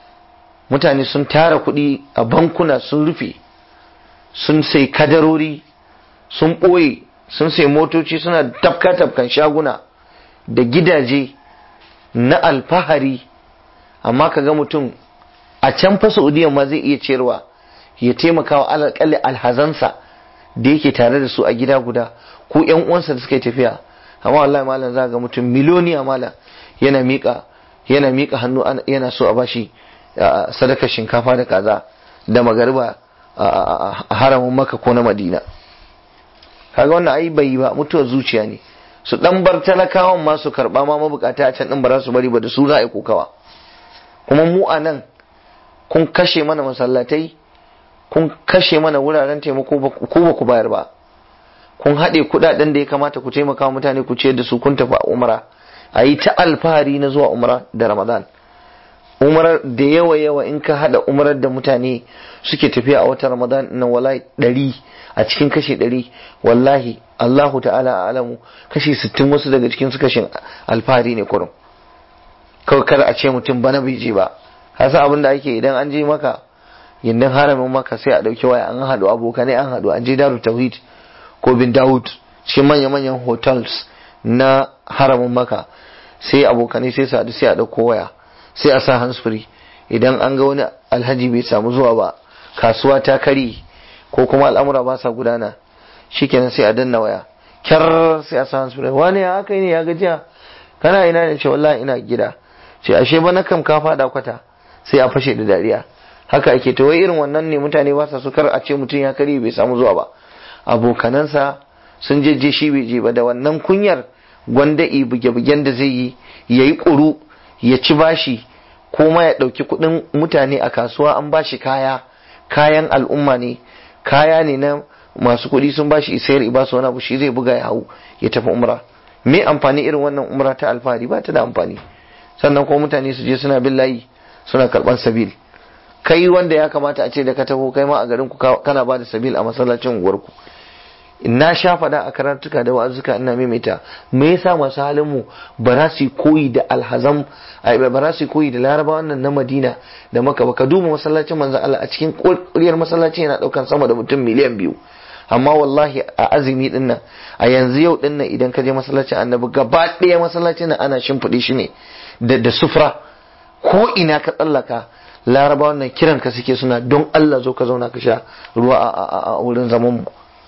mutane sun tara kuɗi a bankuna sun rufe sun sai kadarori sun ɓoye sun sai motoci suna tafka tafkan shaguna da gidaje na alfahari amma ka ga mutum a can fa saudiya ma zai iya ciyarwa ya taimaka wa alƙalli alhazansa da yake tare da su a gida guda ko yan uwansa da suka yi tafiya amma wallahi malam za ga mutum miliyoniya malam yana miƙa yana miƙa hannu yana so a bashi sadakar shinkafa da kaza da magariba a haramin maka ko na madina kaga wannan ai bai ba mutuwar zuciya ne su dan bar talakawan ma su karba ma mabukata a can din ba za su bari ba da su za a yi kokawa kuma mu a nan kun kashe mana masallatai kun kashe mana wuraren taimako ko ba ku bayar ba kun haɗe kuɗaɗen da ya kamata ku taimaka mutane ku ciyar da su kun tafi umra a yi ta alfahari na zuwa umra da ramadan umrar da yawa yawa in ka hada umrar da mutane suke tafiya a watan ramadan na wallahi ɗari a cikin kashi ɗari wallahi allahu ta'ala alamu kashi sittin wasu daga cikin su kashin alfahari ne kurum kawai kar a ce mutum bana bai je ba hasa abin da ake idan an je maka yindin haramin maka sai a ɗauki waya an haɗu abokanai an haɗu an je daru tauhid ko bin dawud cikin manya-manyan hotels na haramin maka sai abokanai sai su haɗu sai a ɗauko waya sai a sa handsfree idan an ga wani alhaji bai samu zuwa ba kasuwa ta kari ko kuma al'amura ba sa gudana shikenan sai a danna waya kyar sai a sa handsfree wani ya haka ne ya gajiya kana ina ne ce wallahi ina gida ce ashe ba na kam ka fada kwata sai a fashe da dariya haka ake to wai irin wannan ne mutane ba sa so kar a ce mutum ya kari bai samu zuwa ba abokanansa sun je shi bai je ba da wannan kunyar gwanda buge-bugen da zai yi yayi ƙuru ya ci bashi ko ma ya ɗauki kuɗin mutane a kasuwa an bashi kaya kayan al'umma ne kaya ne na masu kuɗi sun bashi isayar iba su wani abu shi zai buga ya hau ya tafi umra me amfani irin wannan umra ta alfahari ba ta da amfani sannan kuma mutane su je suna bin layi suna karɓan sabil kai wanda ya kamata a ce da ka taho kai ma a garin ku kana ba da sabil a masallacin unguwarku na sha faɗa a karatuka da wa'azuka ina maimaita me yasa masu halin mu ba za su koyi da alhazam ba za su koyi da laraba wannan na madina da maka ba ka duba masallacin manzon Allah a cikin kuriyar masallaci yana daukan sama da mutum miliyan biyu amma wallahi a azumi din nan a yanzu yau din nan idan ka je masallacin annabi gaba ɗaya masallacin nan ana shimfiɗe shi ne da da sufra ko ina ka tsallaka laraba wannan kiran ka suke suna don Allah zo ka zauna ka sha ruwa a wurin zaman mu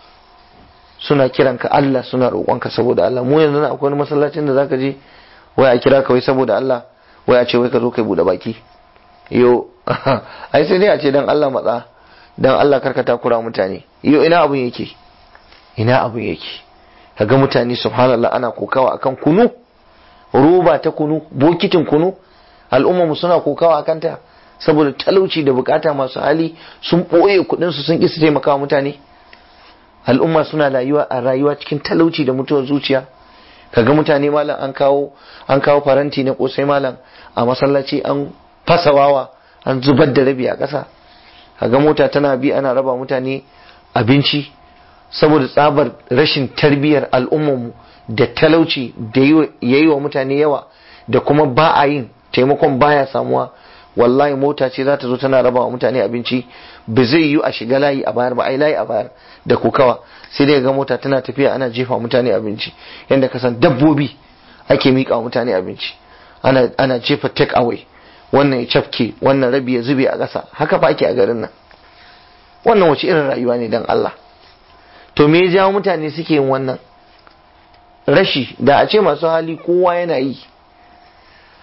suna kiran ka Allah suna roƙonka saboda Allah mu yanzu na akwai wani masallacin da zaka je wai a kira ka wai saboda Allah wai a ce wai ka zo kai bude baki yo ai sai dai a ce dan Allah matsa dan Allah karka takura mutane yo ina abun yake ina abun yake kaga mutane subhanallah ana kokawa akan kunu roba ta kunu bokitin kunu al'umma mu suna kokawa akan ta saboda talauci da bukata masu hali sun ɓoye kuɗin su sun ƙi su taimaka wa mutane al'umma suna rayuwa a rayuwa cikin talauci da mutuwar zuciya kaga mutane malam an kawo an kawo faranti na kosai malam a masallaci an fasawawa an zubar da rabi a ƙasa kaga mota tana bi ana raba mutane abinci saboda tsabar rashin tarbiyyar al'ummarmu da talauci da yayi wa mutane yawa da kuma ba a yin taimakon baya samuwa wallahi mota ce za ta zo tana raba wa mutane abinci ba zai yi a shiga layi a bayar ba ai layi a bayar da kokawa sai dai ga mota tana tafiya ana jefa mutane abinci yadda ka san dabbobi ake miƙa wa mutane abinci ana ana jefa take away wannan ya cafke wannan rabi ya zube a ƙasa haka fa ake a garin nan wannan wace irin rayuwa ne dan Allah to me ya jawo mutane suke yin wannan rashi da a ce masu hali kowa yana yi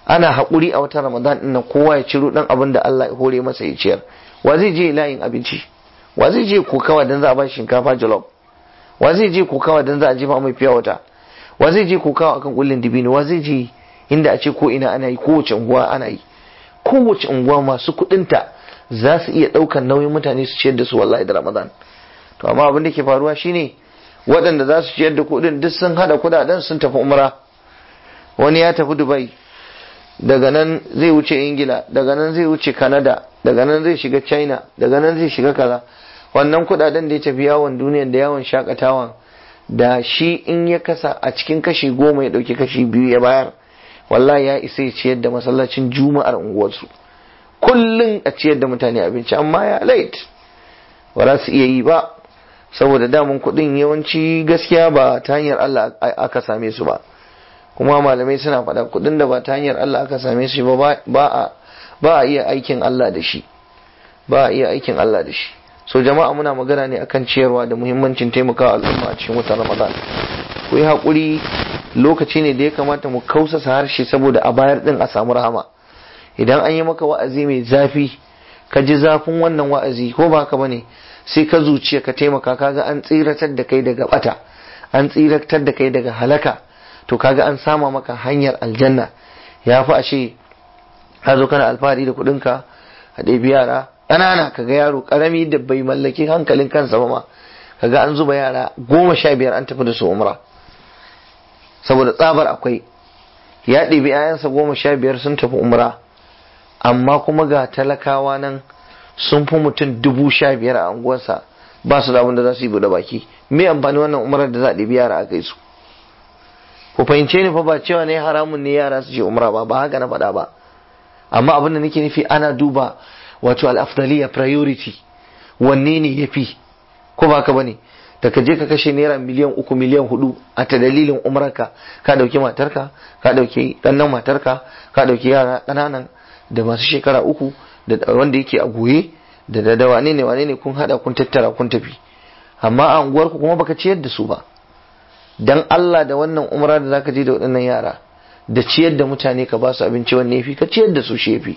ana haƙuri a wata ramadan ɗin nan kowa ya ciro ɗan abin da Allah ya hore masa ya ciyar wa zai je layin abinci wa zai je kokawa dan za a ba shinkafa jollof wa zai je kokawa dan za a jefa mai fiya wata wa zai je kokawa akan kullin dibino wa zai je inda a ce ko ina ana yi kowace unguwa ana yi kowace unguwa masu kuɗinta za su iya ɗaukan nauyin mutane su ciyar da su wallahi da ramadan to amma abin da ke faruwa shine waɗanda za su ciyar da kuɗin duk sun hada kuɗaɗen sun tafi umra wani ya tafi dubai daga nan zai wuce ingila daga nan zai wuce canada daga nan zai shiga china daga nan zai shiga kaza wannan kuɗaɗen da ya tafi yawon duniya da yawon shakatawan da shi in ya kasa a cikin kashi goma ya ɗauki kashi biyu ya bayar wallahi ya isa ya ciyar da masallacin juma'ar unguwarsu kullum a ciyar da mutane abinci amma ya late ba za su iya yi ba saboda damun kuɗin yawanci gaskiya ba ta hanyar Allah aka same su ba kuma malamai suna faɗa kuɗin da ba ta hanyar Allah aka same su ba ba a iya aikin Allah da shi ba a iya aikin Allah da shi so jama'a muna magana ne akan ciyarwa da muhimmancin taimakawa al'umma a cikin watan Ramadan ku yi haƙuri lokaci ne da ya kamata mu kausasa harshe saboda a bayar din a samu rahama idan an yi maka wa'azi mai zafi ka ji zafin wannan wa'azi ko ba haka bane sai ka zuciya ka taimaka kaga an tsiratar da kai daga bata an tsiratar da kai daga halaka to kaga an sama maka hanyar aljanna ya fi ashe ka zo kana alfahari da kuɗinka a ɗebi yara ƙanana kaga yaro ƙarami da bai mallaki hankalin kansa ba ma kaga an zuba yara goma sha biyar an tafi da su umra saboda tsabar akwai ya ɗebi 'ya'yansa goma sha biyar sun tafi umra amma kuma ga talakawa nan sun fi mutum dubu sha biyar a unguwarsa ba su da abin da za su yi buɗe baki me amfani wannan umarar da za a ɗebi yara a kai su ku fahimce ni fa ba cewa ne haramun ne yara su je umra ba ba haka na faɗa ba amma abin da nake nufi ana duba wato al-afdaliya priority wanne ne yafi ko ba ka bane da ka je ka kashe naira miliyan uku miliyan hudu a ta dalilin umarka ka dauki matarka ka dauki ɗannan matarka ka dauki yara ƙananan da masu shekara uku da wanda yake a goye da da wane ne wane ne kun hada kun tattara kun tafi amma a unguwarku kuma baka ciyar da su ba dan Allah da wannan umra da zaka je da waɗannan yara da ciyar da mutane ka ba su abinci wanne yafi ka ciyar da su shefi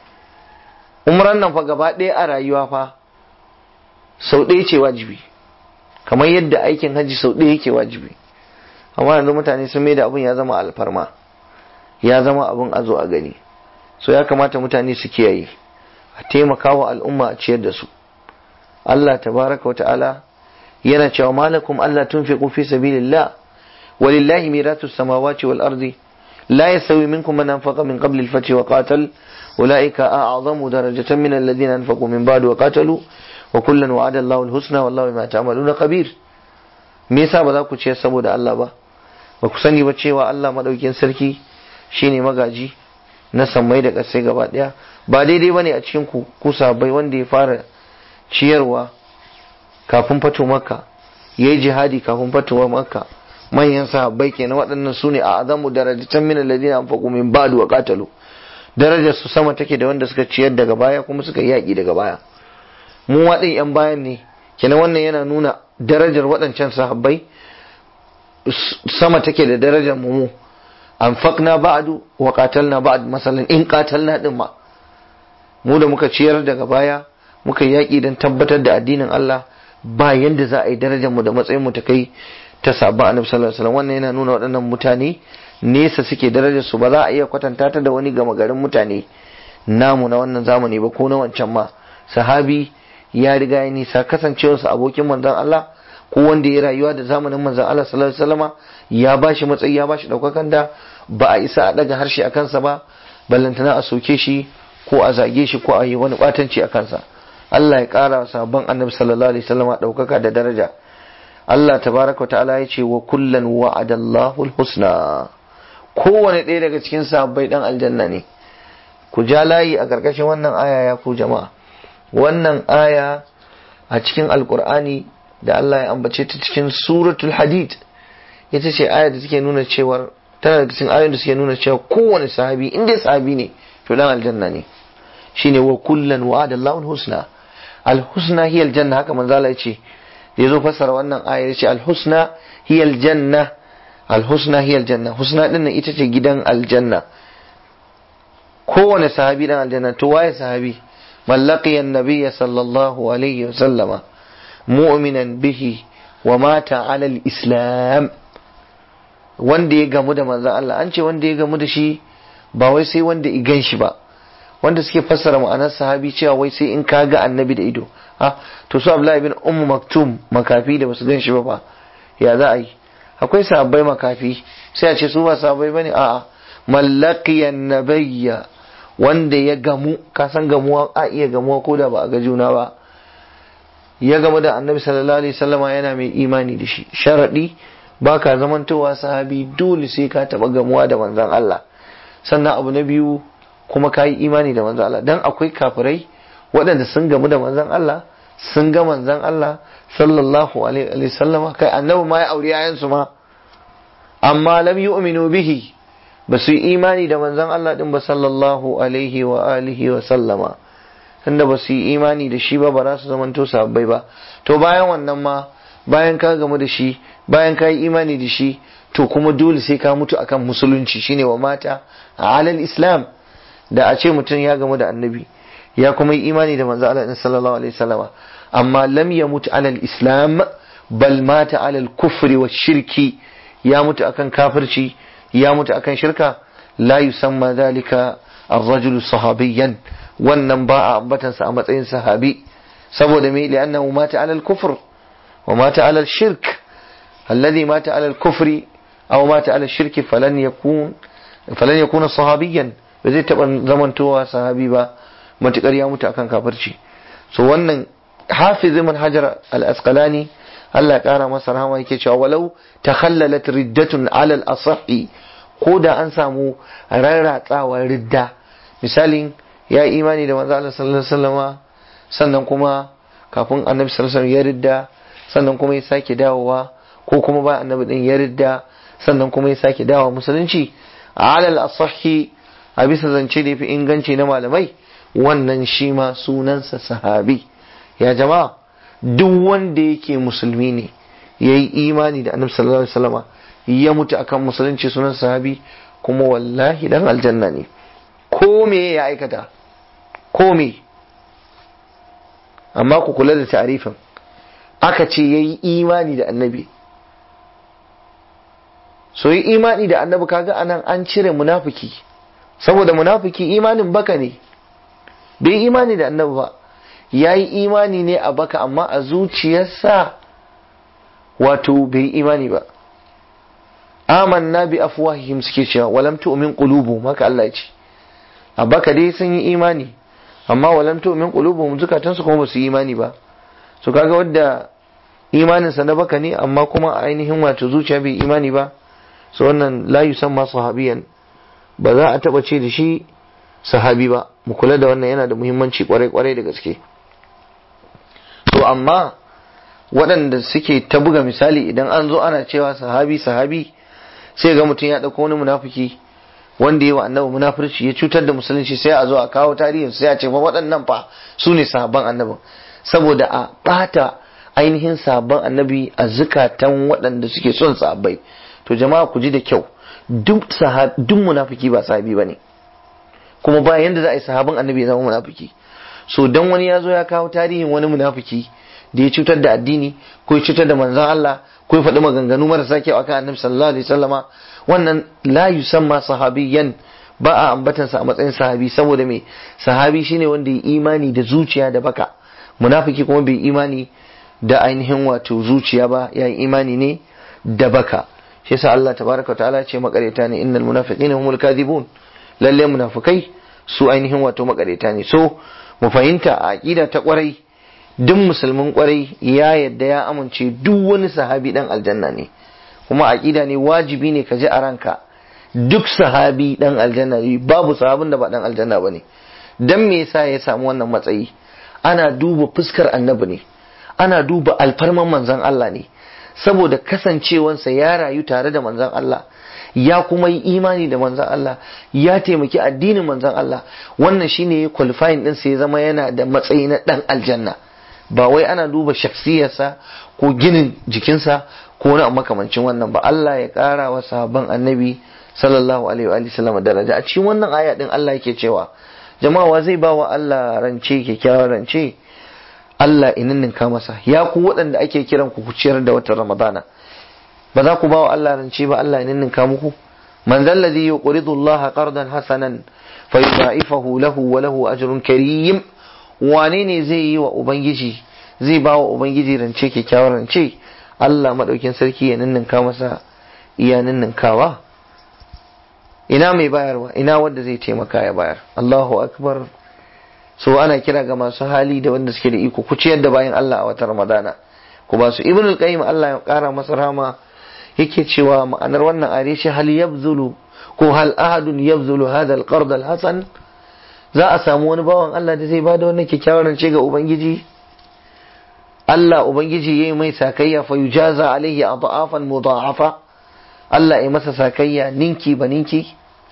umran nan fa gaba ɗaya a rayuwa fa sau ɗaya ce wajibi kamar yadda aikin hajji sau ɗaya yake wajibi amma yanzu mutane sun maida abun ya zama alfarma ya zama abun a zo a gani so ya kamata mutane su kiyaye a taimaka wa al'umma a ciyar da su Allah tabaraka wa ta'ala yana cewa malakum Allah tunfiqu fi sabilillah walillahi miratu samawati wal ardi la yastawi minkum man anfaqa min qabli al-fath wa qatal ulaika a'zamu darajatan min alladhina anfaqu min ba'd wa qatalu wa kullan wa'ada Allahu al-husna wallahu bima ta'maluna khabir me yasa ba za ku ciyar saboda Allah ba ba ku sani ba cewa Allah madaukin sarki shine magaji na sammai da ƙasai gaba ɗaya ba daidai bane a cikin ku ku sabai wanda ya fara ciyarwa kafin fato makka ya yi jihadi kafin fatowa makka manyan sahabbai kenan waɗannan su ne a azamu darajatan min alladhina anfaqu min ba'du wa qatalu darajar su sama take da wanda suka ciyar daga baya kuma suka yi yaƙi daga baya mu waɗin yan bayan ne kenan wannan yana nuna darajar waɗancan sahabbai sama take da darajar mu anfaqna ba'du wa qatalna ba'd masalan in qatalna din ma mu da muka ciyar daga baya muka yaƙi don tabbatar da addinin Allah ba yanda za a yi darajar mu da matsayin mu ta kai ta sabon annabi sallallahu alaihi wasallam wannan yana nuna waɗannan mutane nesa suke darajar su ba za a iya kwatanta ta da wani gama garin mutane namu na wannan zamani ba ko na wancan ma sahabi ya riga ya nisa kasancewarsa abokin manzon Allah ko wanda ya rayuwa da zamanin manzon Allah sallallahu alaihi wasallama ya bashi matsayi ya bashi daukakan da ba a isa a daga harshe a kansa ba ballantana a soke shi ko a zage shi ko a yi wani batanci a kansa Allah ya kara sabon annabi sallallahu alaihi wasallama daukaka da daraja Allah tabaraka wa ta'ala ya ce wa kullan wa'adallahu alhusna kowane ɗaya daga cikin sahabbai dan aljanna ne ku ja layi a ƙarƙashin wannan aya ya ku jama'a wannan aya a cikin alkur'ani da Allah ya ambace ta cikin suratul hadid ita ce aya da take nuna cewar tana da cikin ayoyin da suke nuna cewa kowane sahabi in dai sahabi ne to dan aljanna ne shine wa kullan wa'ada Allahu husna al-husna hiya aljanna haka manzo Allah yace da yazo fassara wannan aya yace al-husna hiya aljanna al-husna hiya aljanna husna din ita ce gidan aljanna kowane sahabi dan aljanna to waye sahabi mallaqi annabiyya sallallahu alaihi wasallama mu'minan bihi wa mata ala islam wanda ya gamu da manzon Allah an ce wanda ya gamu da shi ba wai sai wanda i gan shi ba wanda suke fassara ma'anar sahabi cewa wai sai in ka ga annabi da ido ha to su Abdullahi bin Ummu Maktum makafi da basu gan shi ba ba ya za a yi akwai sahabbai makafi sai a ce su ba sahabbai bane a'a mallaqiyan nabiyya wanda ya gamu ka san gamuwa a iya gamuwa ko da ba a ga juna ba ya gamu da annabi sallallahu alaihi wasallama yana mai imani da shi sharadi baka zamantowa sahabi dole sai ka taba gamuwa da manzon Allah sannan abu na biyu kuma ka yi imani da manzon Allah dan akwai kafirai waɗanda sun gamu da manzon Allah sun ga manzon Allah sallallahu alaihi wasallama kai annabi ma ya aure yayansu ma amma lam yu'minu bihi ba su yi imani da manzon Allah din ba sallallahu alaihi wa alihi wa sallama tunda ba su yi imani da shi ba ba za su zamanto sabbai ba to bayan wannan ma bayan ka gamu da shi bayan ka yi imani da shi to kuma dole sai ka mutu akan musulunci shine wa mata a alal islam da a ce mutum ya gamu da annabi ya kuma yi imani da manzo Allah sallallahu alaihi wasallama amma lam yamut alal islam bal mata alal kufri wa shirki ya mutu akan kafirci ya mutu akan shirka la yusamma dhalika ar-rajulu sahabiyan wannan ba a ambatansa a matsayin sahabi saboda me li'annahu mata alal kufr wa mata alal shirk alladhi mata alal kufri aw mata alal shirki falan yakun falan yakuna sahabiyan ba zai taba zamantowa sahabi ba matukar ya mutu akan kafirci so wannan hafiz ibn hajar al-asqalani Allah kara masa rahama yake cewa walau takhallalat riddatun alal asahi ko da an samu rarratsawar ridda misalin ya yi imani da manzo Allah sallallahu alaihi wasallama sannan kuma kafin annabi sallallahu alaihi wasallam ya ridda sannan kuma ya sake dawowa ko kuma ba annabi din ya ridda sannan kuma ya sake dawowa musulunci alal asahi a bisa zance da yafi inganci na malamai wannan shi ma sunansa sahabi ya jama'a duk wanda yake musulmi ne ya yi imani da annabi sallallahu alaihi wasallama ya mutu akan musulunci sunan sahabi kuma wallahi dan aljanna ne ko me ya aikata ko me amma ku kula da tarifin aka ce ya yi imani da annabi so yi imani da annabi kaga anan an cire munafiki saboda munafiki imanin baka ne bai imani da annabi ba ya yi imani ne a baka amma a zuciyarsa wato bai imani ba amanna bi afwahihim suke cewa walam tu'min qulubuhum haka Allah ya ce a baka dai sun yi imani amma walam tu'min qulubuhum zukatansu kuma ba su yi imani ba so kaga wadda imaninsa na baka ne amma kuma ainihin wato zuciya bai imani ba so wannan la yusamma sahabiyan ba za a taba ce da shi sahabi ba mu kula da wannan yana da muhimmanci kwarai kwarai da gaske to amma waɗanda suke ta buga misali idan an zo ana cewa sahabi sahabi sai ga mutum ya ɗauko wani munafiki wanda ya wa annabi munafurci ya cutar da musulunci sai a zo a kawo tarihin sai a ce fa waɗannan fa su ne sahabban annabin saboda a ɓata ainihin sahabban annabi a zukatan waɗanda suke son sahabbai to jama'a ku ji da kyau duk duk munafiki ba sahabi bane kuma ba yanda za a yi sahabban annabi ya zama munafiki so dan wani ya zo ya kawo tarihin wani munafiki da ya cutar da addini ko ya cutar da manzon Allah ko ya faɗi maganganu marasa kyau akan annabi sallallahu alaihi wasallama wannan la yusamma sahabiyan ba a ambatansa a matsayin sahabi saboda me sahabi shine wanda ya imani da zuciya da baka munafiki kuma bai imani da ainihin wato zuciya ba ya yi imani ne da baka shi yasa Allah tabaraka wa ta'ala ce makareta ne innal munafiqina humul kadhibun lalle munafikai su ainihin wato makareta ne so mu fahimta a aqida ta kwarai duk musulmin kwarai ya yadda ya amince duk wani sahabi dan aljanna ne kuma aqida ne wajibi ne ka ji a ranka duk sahabi dan aljanna ne babu sahabin da ba dan aljanna bane dan me yasa ya samu wannan matsayi ana duba fuskar annabi ne ana duba alfarman manzon Allah ne saboda kasancewansa ya rayu tare da manzon Allah ya kuma yi imani da manzon Allah ya taimaki addinin manzon Allah wannan shine ya qualifying din sa ya zama yana da matsayi na dan aljanna ba wai ana duba shaksiyarsa ko ginin jikinsa ko wani makamancin wannan ba Allah ya ƙara wa sahabban annabi sallallahu alaihi wa sallam daraja a cikin wannan aya din Allah yake cewa jama'a wa zai bawa Allah rance kyakkyawar rance Allah ininninka masa ya ku waɗanda ake kiran ku ciyar da watan Ramadana ba za ku bawa Allah rance ba Allah ininninka muku man zalladhi yuqridu Allah qardan hasanan fayudha'ifahu lahu wa lahu ajrun karim wane ne zai yi wa ubangiji zai bawa ubangiji rance kyakkyawar rance Allah madaukin sarki ya ninninka masa iya ninninkawa ina mai bayarwa ina wanda zai taimaka ya bayar Allahu akbar so ana kira ga masu hali da wanda suke da iko ku ciyar da bayan Allah a watan Ramadana ku ba su ibn al-qayyim Allah ya kara masa rama yake cewa ma'anar wannan are shi hal yabzulu ko hal ahadun yabzulu hadha al-qard al-hasan za a samu wani bawan Allah da zai bada wannan kyakkyawar rance ga ubangiji Allah ubangiji yayi mai sakayya fa yujaza alaihi adhafan mudha'afa Allah ya masa sakayya ninki ba ninki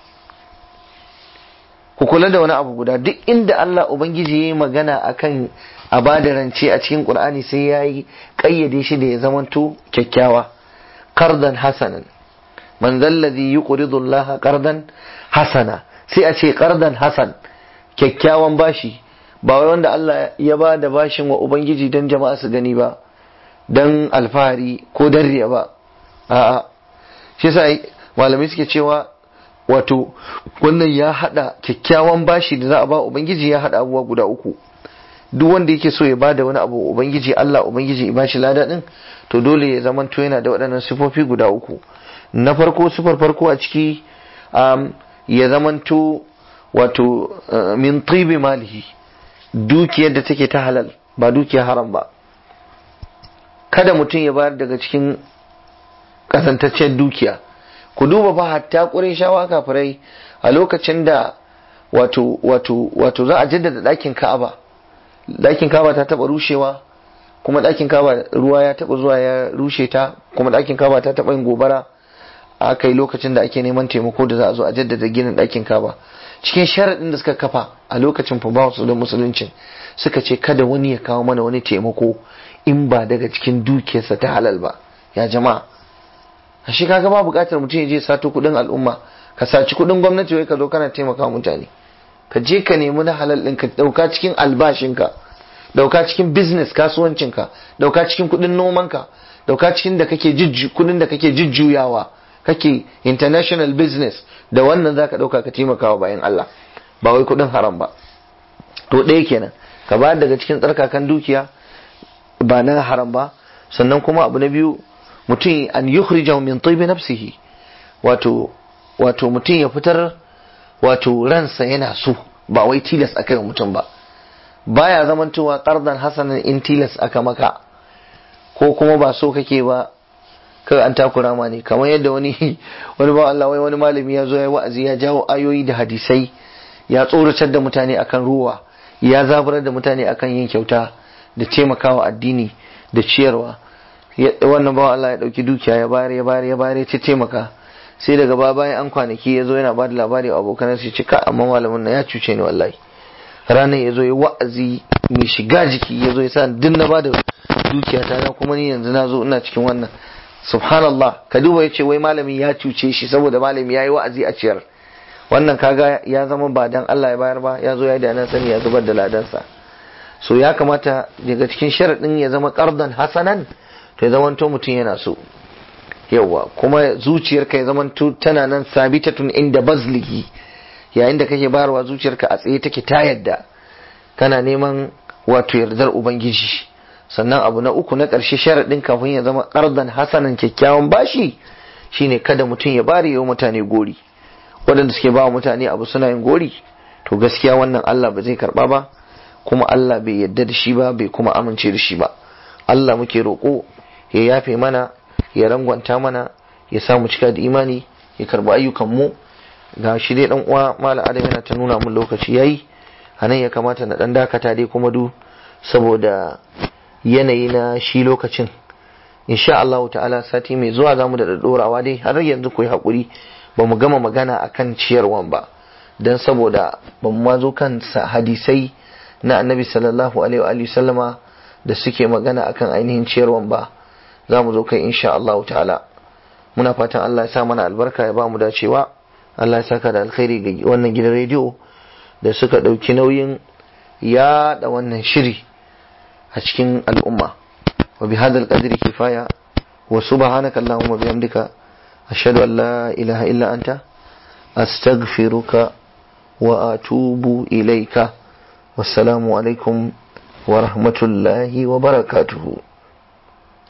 ku kula da wani abu guda duk inda Allah Ubangiji ya yi magana akan a bada rance a cikin Qur'ani sai ya yi ƙayyade shi da ya zamanto kyakkyawa qardan hasanan man zalladhi yuqridu Allah qardan hasana sai a ce qardan hasan kyakkyawan bashi ba wai wanda Allah ya ba da bashin wa Ubangiji dan jama'a su gani ba dan alfahari ko dan riya ba a'a shi yasa malamai suke cewa wato wannan ya hada kyakkyawan bashi da za a ba ubangiji ya hada abubuwa guda uku duk wanda yake so ya bada wani abu ubangiji Allah ubangiji ya bashi lada din to dole ya zamanto yana da waɗannan sifofi guda uku na farko sifar farko a ciki um, ya zamanto wato uh, min tibi malihi dukiyar da take ta halal ba dukiyar haram ba kada mutum ya bayar daga cikin kasantaccen dukiya ku duba fa hatta shawa kafirai a lokacin da wato wato wato za a jaddada ɗakin Ka'aba ɗakin Ka'aba ta taba rushewa kuma ɗakin Ka'aba ruwa ya taba zuwa ya rushe ta kuma ɗakin Ka'aba ta taba yin gobara a kai lokacin da ake neman taimako da za a zo a jaddada ginin ɗakin Ka'aba cikin sharaɗin da suka kafa a lokacin fa ba su da musuluncin suka ce kada wani ya kawo mana wani taimako in ba daga cikin dukiyarsa ta halal ba ya jama'a shi kaga ba bukatar mutum ya je sato kudin al'umma ka saci kudin gwamnati wai ka zo kana taimaka mutane ka je ka nemi na halal ɗin ka dauka cikin albashinka dauka cikin business kasuwancinka dauka cikin kudin nomanka dauka cikin da kake jujju kudin da kake jujjuyawa kake international business da wannan zaka dauka ka taimaka wa bayan Allah ba wai kudin haram ba to ɗaya kenan ka ba daga cikin tsarkakan dukiya ba na haram ba sannan kuma abu na biyu mutum an yukhrijahu min tibi nafsihi wato wato mutum ya fitar wato ransa yana so ba wai tilas aka yi mutum ba baya zamantowa qardan hasanan in tilas aka maka ko kuma ba so kake ba kai an takura ma ne kamar yadda wani wani ba Allah wai wani malami ya zo ya wa'azi ya jawo ayoyi da hadisai ya tsoratar da mutane akan ruwa ya zaburar da mutane akan yin kyauta da taimakawa addini da ciyarwa wannan bawan Allah ya dauki dukiya ya bayar ya bayar ya bayar ya taimaka sai daga ba bayan an kwanaki ya zo yana ba da labari a abokan sai ce ka amma malamin nan ya cuce ni wallahi ranar ya zo ya wa'azi mai shiga jiki ya zo ya sa duk na ba da dukiya ta na kuma ni yanzu na zo ina cikin wannan subhanallah ka duba ya ce wai malami ya cuce shi saboda malami ya yi wa'azi a ciyar wannan kaga ya zama ba dan Allah ya bayar ba ya zo ya da nan sani ya zubar da ladansa so ya kamata daga cikin sharaɗin ya zama qardan hasanan to ya zamanto mutum yana so yawa kuma zuciyarka ya zamanto tana nan sabitatun inda bazlihi yayin da kake bayarwa zuciyarka a tsaye take ta yadda kana neman wato yardar ubangiji sannan abu na uku na ƙarshe sharaɗin kafin ya zama ƙardan hasanan kyakkyawan bashi shine kada mutum ya bari yau mutane gori waɗanda suke ba mutane abu suna yin gori to gaskiya wannan Allah ba zai karɓa ba kuma Allah bai yadda da shi ba bai kuma amince da shi ba Allah muke roƙo ya yafe mana ya rangwanta mana ya samu cika da imani ya karɓi ayyukan mu ga shi dai dan uwa mala adam yana ta nuna mun lokaci yayi anan ya kamata na dan dakata dai kuma du saboda yanayi na shi lokacin insha Allah ta'ala sati mai zuwa zamu da dorawa dai har yanzu ku yi hakuri ba mu gama magana akan ciyarwan ba dan saboda ba mu mazo kan hadisai na annabi sallallahu alaihi wa sallama da suke magana akan ainihin ciyarwan ba za mu zo kai insha Allah ta'ala muna fatan Allah ya sa mana albarka ya ba mu dacewa Allah ya saka da alkhairi ga wannan gidan rediyo da suka ɗauki nauyin yaɗa wannan shiri a cikin al'umma wa bi hadal qadri kifaya wa subhanaka allahumma bihamdika ashhadu an la ilaha illa anta astaghfiruka wa atubu ilaika wassalamu alaikum wa rahmatullahi wa barakatuhu